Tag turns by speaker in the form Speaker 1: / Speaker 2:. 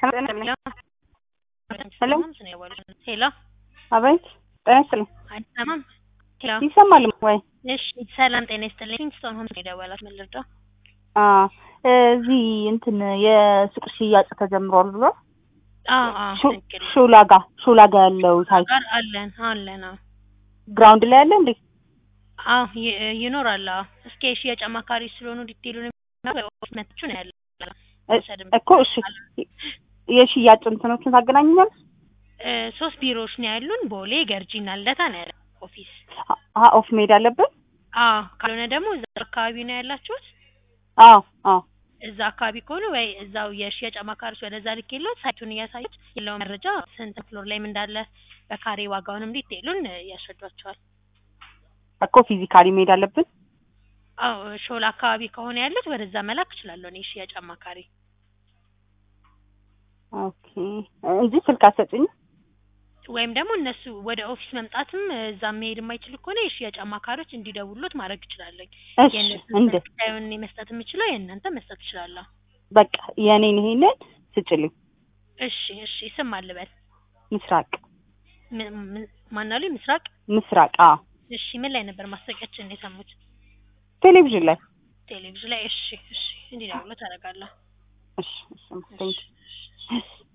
Speaker 1: ሄሎ
Speaker 2: ሄሎ
Speaker 1: አቤት ጤና ይስጥልኝ
Speaker 2: አይሰማም? ሄሎ
Speaker 1: ይሰማል ወይ
Speaker 2: እሺ፣ ሰላም ጤና ይስጥልኝ። ኪንግስቶን ሆምስ ነው የደወላት። ምን ልርዳው?
Speaker 1: አ እዚህ እንትን የሱቅ ሽያጭ ተጀምሯል ብሎ
Speaker 2: አዎ አዎ፣
Speaker 1: ሹ-
Speaker 2: ትክክል
Speaker 1: ሹላ ጋ ሹላ ጋ ያለው ሳይት
Speaker 2: ጋር አለን አለን። አዎ
Speaker 1: ግራውንድ ላይ ያለ እንዴ
Speaker 2: አዎ ይ- ይኖራል። አዎ እስኪ የሽያጭ አማካሪ ስለሆኑ ዲቴሉን መትቹ ነው ያለ
Speaker 1: እ- እኮ እሺ የሽያጭ እንትኖችን ታገናኘኛል
Speaker 2: እ፣ ሶስት ቢሮዎች ነው ያሉን። ቦሌ፣ ገርጂ እና ልደታ ነው ያለ ኦፊስ።
Speaker 1: አ ኦፍ ሜድ አለብን
Speaker 2: አዎ ካልሆነ ደግሞ እዛ አካባቢ ነው ያላችሁት።
Speaker 1: አዎ አዎ
Speaker 2: እዛ አካባቢ ከሆኑ ወይ እዛው የሽያጭ አማካሪዎች ወደዛ ልክ የለት ሳይቱን እያሳዩት የለው መረጃ ስንት ፍሎር ላይም እንዳለ በካሬ ዋጋውንም ዲቴሉን ያስረዷቸዋል።
Speaker 1: እኮ ፊዚካሊ ሜድ አለብን
Speaker 2: አዎ ሾላ አካባቢ ከሆነ ያሉት ወደዛ መላክ እችላለሁ እኔ ሽያጭ አማካሪ።
Speaker 1: ኦኬ እንጂ ስልክ አትሰጪኝ
Speaker 2: ወይም ደግሞ እነሱ ወደ ኦፊስ መምጣትም እዛ መሄድ የማይችሉ ከሆነ የሽያጭ አማካሪዎች እንዲደውሉት ማድረግ እችላለሁ።
Speaker 1: እሺ
Speaker 2: የእነሱን
Speaker 1: እንደ
Speaker 2: ስልክ ሳይሆን እኔ መስጠት የምችለው የእናንተ መስጠት እችላለሁ።
Speaker 1: በቃ የኔን ይሄንን ስጭልኝ
Speaker 2: እሺ እሺ ስም አልበል
Speaker 1: ምስራቅ
Speaker 2: ም- ም- ማናሉ ምስራቅ።
Speaker 1: ምስራቅ አዎ
Speaker 2: እሺ ምን ላይ ነበር ማስታወቂያችን የሰሙት?
Speaker 1: ቴሌቪዥን ላይ
Speaker 2: ቴሌቪዥን ላይ። እሺ እሺ እንዲደውሉ ታደርጋለሁ።
Speaker 1: እሺ እሺ ቴንክ
Speaker 2: እሺ